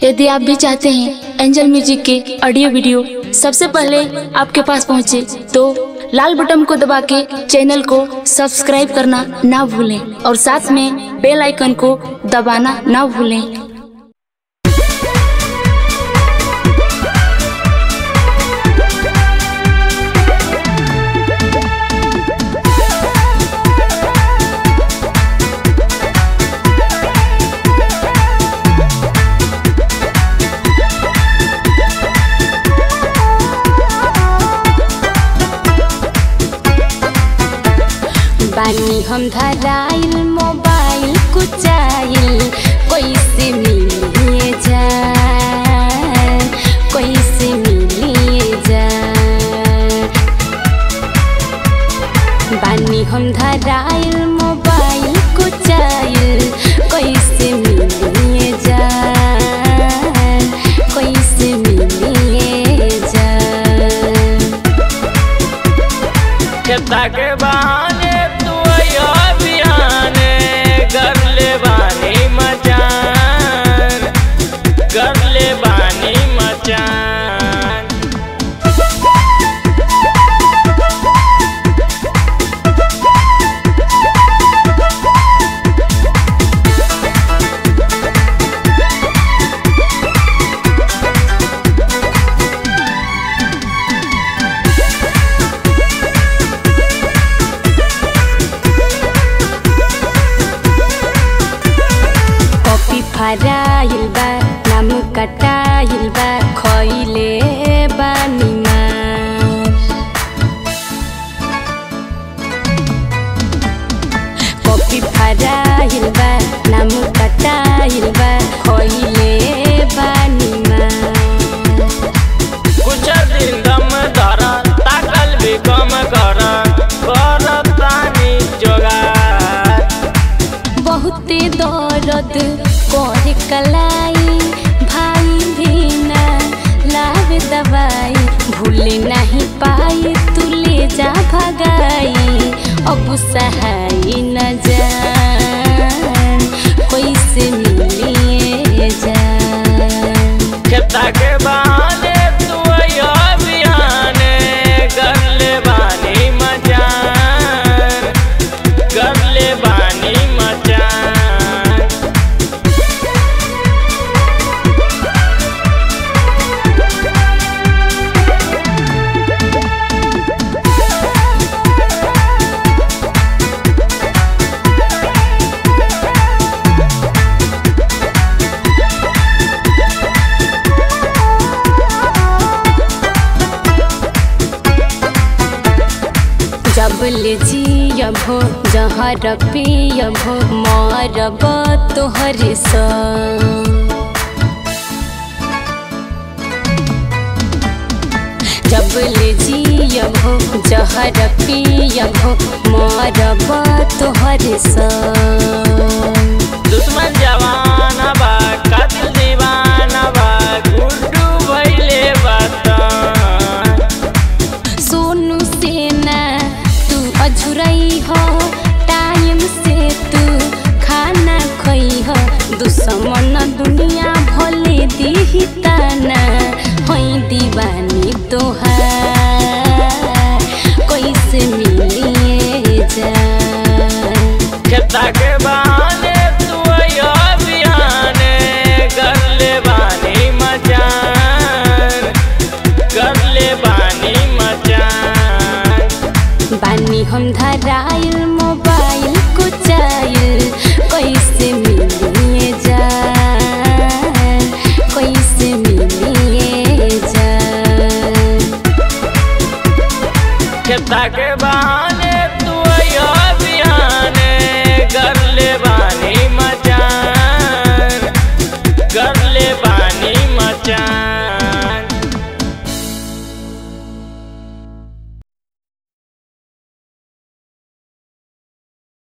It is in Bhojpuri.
यदि आप भी चाहते हैं एंजल म्यूजिक के ऑडियो वीडियो सबसे पहले आपके पास पहुंचे तो लाल बटन को दबा के चैनल को सब्सक्राइब करना ना भूलें और साथ में बेल आइकन को दबाना ना भूलें बानी हम धराइल मोबाइल कुचाइल कैसे मिलिए जाए कैसे मिलिए जाए बानी हम धराइल मोबाइल कुचाइल कैसे मिलिए जाए कैसे मिलिए जाए खेता के बहाने तू अयो बिहाने कर ले बानी मचान कर ले बानी मचान कॉपी फराइल बा नाम कटाइल बा खइले बानी मार कॉपी फराइल बा नाम कटाइल बा खइले बानी मार कुछ दिन दम धर ताकल भी कम कर कर तानी जोगार बहुते दर्द करे कलाई भाई भी ना लावे दवाई भूले नहीं पाई तू ले जा भगाई अब सहाय न जान कैसे मिलिए जान खेता के बहाने तू अयो बिहाने कर ले बानी मचान कर ले बानी मचान जब ले जियबो जहर पियबो मरब तोहर संग जब ले जियबो जहर पियबो मरब तोहर संग दुश्मन जवान बा कातिल दीवाना बा गुड्डू भइले बतन सोनू सेना तू अझुरई हो टाइम से तू खाना खई हो दुश्मन दुनिया भले दी ताना होई दीवानी तोहार कैसे मिलिए जाए खेता के बहाने तू अयो बिहाने कर ले बानी मचान कर ले बानी मचान बानी हम धराइल मोबाइल कुचाइल कैसे मिलिए जाए कैसे मिलिए जाए खेता के बहाने तू अयो बिहाने कर ले बानी मचान कर ले बानी मचान